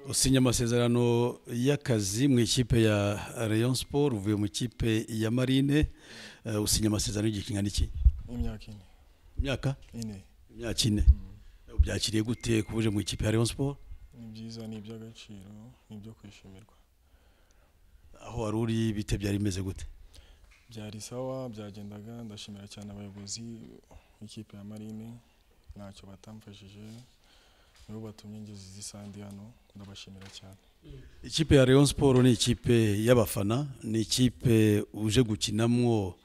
usinya amasezerano y'akazi mu ikipe ya Rayon Sport uvuye mu ikipe ya Marine eh, usinya amasezerano y'igihe kingana iki imyaka ine imyaka ine imyaka ine ubyakiriye gute kubuje mu ikipe ya Rayon Sport ni byiza ni iby'agaciro ni ibyo kwishimirwa aho wari uri bite byari bimeze gute byari sawa byagendaga ndashimira cyane abayobozi b'ikipe ya marine ntacyo batamfashije nibo batumye ngeze zisandi hano ndabashimira cyane ikipe ya Rayon Sport ni ikipe y'abafana ni ikipe uje gukinamwo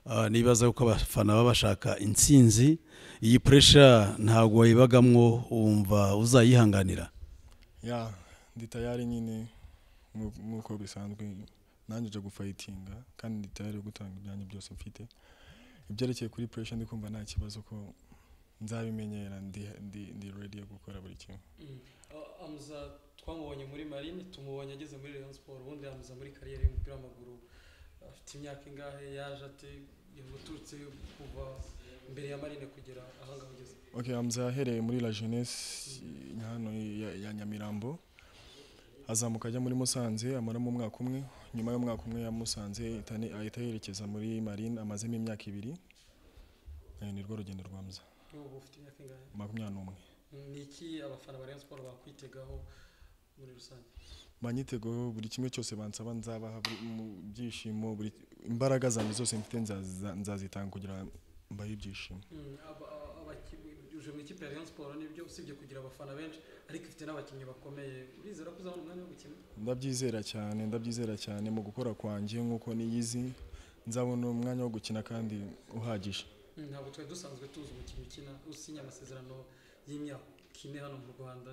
ah, nibaza ko abafana baba bashaka intsinzi iyi pressure ntabwo wayibagamwo wumva uzayihanganira ya ndi tayari nyine nku- nk'uko bisanzwe nanjye nje gufayitinga kandi ndi tayari yo gutanga ibyanjye byose mfite ibyerekeye kuri puresha ndi kumva nta kibazo ko nzabimenyera ndi ndi ndi ready yo gukora buri kimwe amuza twamubonye muri marine tumubonye ageze muri rayon siporo ubundi amuza muri kariyeri y'umupira w'amaguru afite imyaka ingahe yaje ate yamuturutse kuva imbere ya marine kugera aha ngaha ugeze Ok, Hamza yahereye muri La Jeunesse i- hano i- ya, ya Nyamirambo azamuka ajya muri Musanze amaramo umwaka umwe nyuma y'umwaka umwe ya Musanze ahita ni- ahita yerekeza muri Marine amazemo imyaka ibiri Eh, ni rwo rugendo rwa Hamza ubu ufite imyaka ingahe makumyabiri n'umwe ni iki abafana ba rayon siporo bakwitegaho muri rusange banyitegaho buri kimwe cyose bansaba nzabaha buri- mu byishimo buri imbaraga zanjye zose mfite nzaza- nzazitanga kugira mbahe ibyishimo Mm, aba- aba- abaki- uje mu ikipe ya rayon siporo nibyo usibye kugira abafana benshi ariko ifite n'abakinnyi bakomeye urizera ko uzabona umwanya wo gukina ndabyizera cyane ndabyizera cyane mu gukora kwanjye nk'uko niyizi nzabona umwanya wo gukina kandi uhagije Mm, ntabwo twari dusanzwe tuzi umukinnyi ukina usinya amasezerano y'imyaka ine hano mu rwanda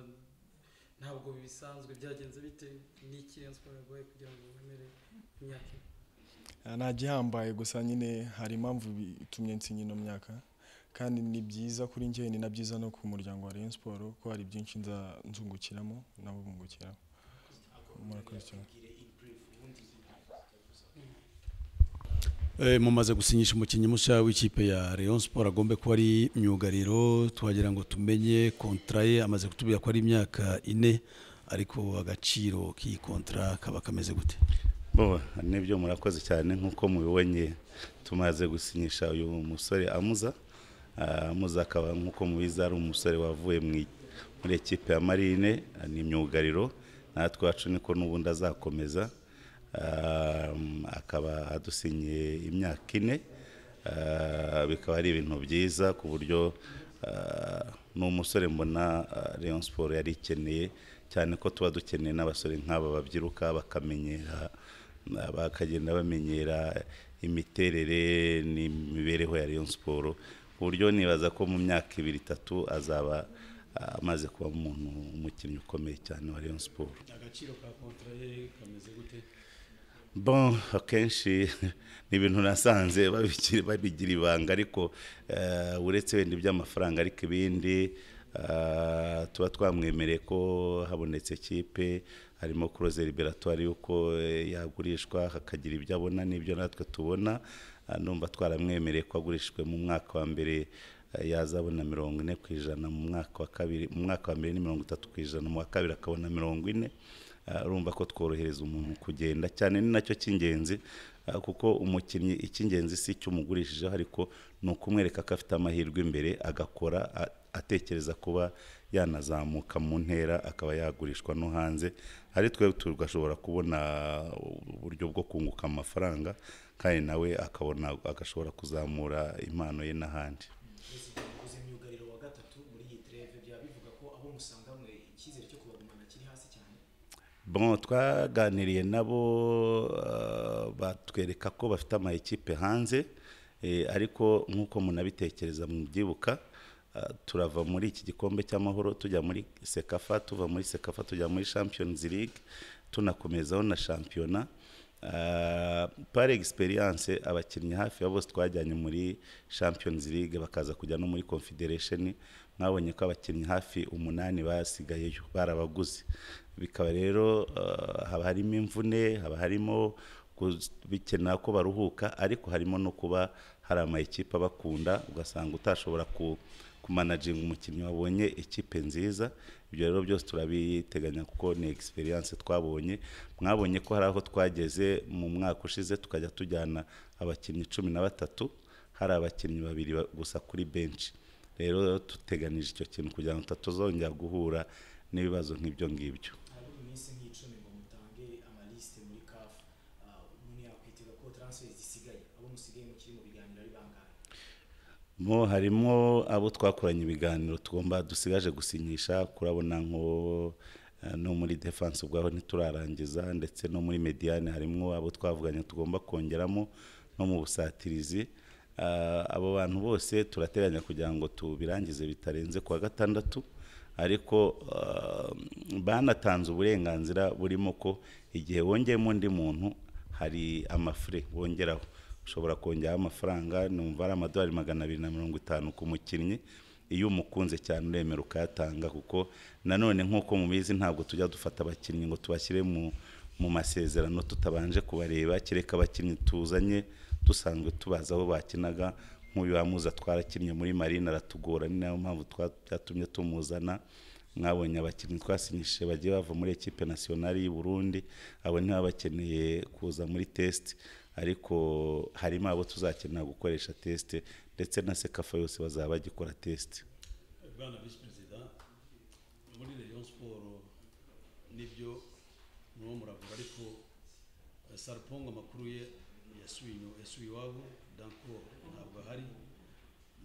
ntabwo bisanzwe byagenze bite n'iki Rayon Sports yaguhaye kugira ngo wemere imyaka ine Ah, nta gihambaye gusa nyine hari impamvu itumye nsinya ino myaka kandi ni byiza kuri njye ni na byiza no ku muryango wa Rayon Sport ko hari byinshi nza nzungukiramo nabo bungukiramo murakoze cyane Eh, mumaze gusinyisha umukinnyi mushya w'ikipe ya Rayon Sport agombe kuba ari myugariro twagira ngo tumenye kontra ye amaze kutubwira ko ari imyaka ine ariko agaciro k'iyi kontra kaba kameze gute Bo, nibyo murakoze cyane nk'uko mubibonye tumaze gusinyisha uyu musore amuza Ah, amuza akaba nk'uko mubizi ari umusore wavuye mu i- muri ekipe ya marine ah, ni imyugariro natwe iwacu niko n'ubundi azakomeza Ah, mm, akaba adusinyiye imyaka ine Ah, bikaba ari ibintu byiza ku buryo ah, ni umusore mbona ah, Rayon Sport yari ikeneye cyane ko tuba dukeneye n'abasore nk'aba babyiruka bakamenyera na- bakagenda bamenyera imiterere n'imibereho ya Rayon Sport ku buryo nibaza ko mu myaka ibiri itatu azaba ah, amaze kuba umuntu umukinnyi ukomeye cyane wa Rayon Sport agaciro ka kontra ye kameze gute bon akenshi ni ibintu nasanze babikiri- babigira ibanga ariko eh, uretse wenda iby'amafaranga ariko ibindi eh, tuba twamwemereye ko habonetse ikipe harimo kuroze liberatoire y'uko eh, yagurishwa hakagira ibyo abona n'ibyo natwe tubona Ah, numva twaramwemereye ko agurishijwe mu mwaka wa mbere eh, yazabona mirongo ine ku ijana mu mwaka wa kabiri mu mwaka wa mbere ni mirongo itatu ku ijana mu wa kabiri akabona mirongo ine Ah, urumva ko tworohereza umuntu kugenda cyane ni nacyo cy'ingenzi ah, kuko umukinnyi icy'ingenzi si icyo umugurishijeho ariko ni ukumwereka ko afite amahirwe imbere agakora a- atekereza kuba yanazamuka mu ntera akaba yagurishwa no hanze ari twe tugashobora kubona uburyo bwo kunguka amafaranga kandi nawe akabona agashobora kuzamura impano ye n'ahandi uzi imyugariro wa gatatu muri iyi treve byaba bivuga ko abo musanganwe icyizere cyo kubagumana kiri hasi cyane bon twaganiriye nabo ah, batwereka ko bafite amayikipe hanze eh, ariko nk'uko munabitekereza mu byibuka ah, turava muri iki gikombe cy'amahoro tujya muri sekafa tuva muri sekafa tujya muri champions league tunakomezaho na shampiyona Ah, par experience abakinnyi hafi ya bose twajyanye muri champions league bakaza kujya no muri confederation mwabonye ko abakinnyi hafi umunani basigayeyo barabaguze bikaba rero ah, haba harimo imvune haba harimo ku- bikenera ko baruhuka ariko harimo no kuba hari amayikipe abakunda ugasanga utashobora ku kumanaginga umukinnyi wabonye ikipe nziza ibyo rero byose turabiteganya kuko ni egisperiyanse twabonye mwabonye ko hari aho twageze mu mwaka ushize tukajya tujyana abakinnyi cumi na batatu hari abakinnyi babiri ba- gusa kuri benshi rero tuteganije icyo kintu kugira ngo tutazongera guhura n'ibibazo nk'ibyo ngibyo harabura iminsi nk'icumi ngo mutange amalisite muri kafu umuntu yakwitega ko taransiferi zisigaye abo musigaye mukiri mu biganiro ari bangahe mo harimo abo twakoranye ibiganiro tugomba dusigaje gusinyisha kurabona nko eh, no muri defense ubwaho ntiturarangiza ndetse no muri mediane harimo abo twavuganye tugomba kongeramo no mu busatirizi Ah, abo bantu bose turateganya kugira ngo tubirangize bitarenze kuwa gatandatu ariko ah, banatanze uburenganzira burimo ko igihe wongeyemo undi muntu hari amafure bongeraho ushobora kongeraho amafaranga numva ari amadolari magana abiri na mirongo itanu ku mukinnyi iyo umukunze cyane uremera ukayatanga kuko nanone nk'uko mubizi ntabwo tujya dufata abakinnyi ngo tubashyire mu mu masezerano tutabanje kubareba kereka abakinnyi tuzanye dusanzwe tubazi aho bakinaga nk'uyu wamuza twarakinnye muri marine aratugora ni nayo mpamvu twa- byatumye tumuzana mwabonye abakinnyi twasinyishije bagiye bava muri ekipe nasiyonari y'u Burundi abo ntibaba bakeneye kuza muri test ariko harimo abo tuzakenera gukoresha test ndetse na sekafa yose bazaba bagikora test bwana visi perezida muri rayon siporo nibyo niwo muravuga ariko eh, sarapongo amakuru ye yasuye inyuma- yasuye iwabo danko ntabwo ahari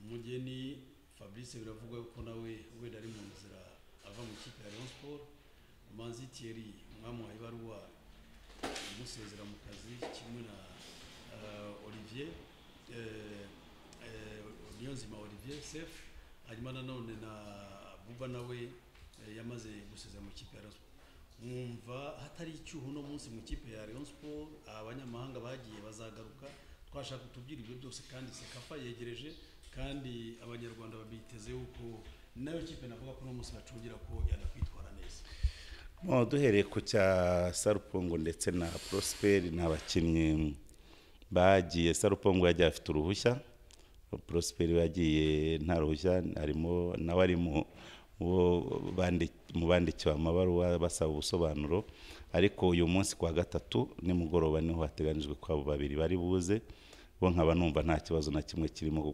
umugeni fabrice biravugwa ko nawe wenda ari mu nzira ava mu ikipe ya rayon siporo manzi thierry mwamuhaye ibaruwa umusezera mu kazi kimwe na eh, olivier eh, eh, niyonzima olivier sef hanyuma nanone na buba nawe eh, yamaze gusezera mu kipe ya Rayon Sports. mwumva hatari icyuho uno munsi mu kipe ya rayon sport abanyamahanga bagiye bazagaruka twashaka kutubwira ibyo byose kandi sekafa yegereje kandi abanyarwanda babiteze yuko nayo kipe navuga ko uno munsi bacungira ko yanakwitwara neza Mo, duhereye ku cya sarupongo ndetse na prosperi ni abakinnyi bagiye sarupongo yagiye afite uruhushya prosperi we yagiye nta ruhushya harimo nawe ari mu bo bandi- mu bandikiwe amabaruwa basaba ubusobanuro ariko uyu munsi kwa gatatu nimugoroba niho hateganyijwe ko abo babiri bari buze bo nkaba numva nta kibazo na kimwe kirimo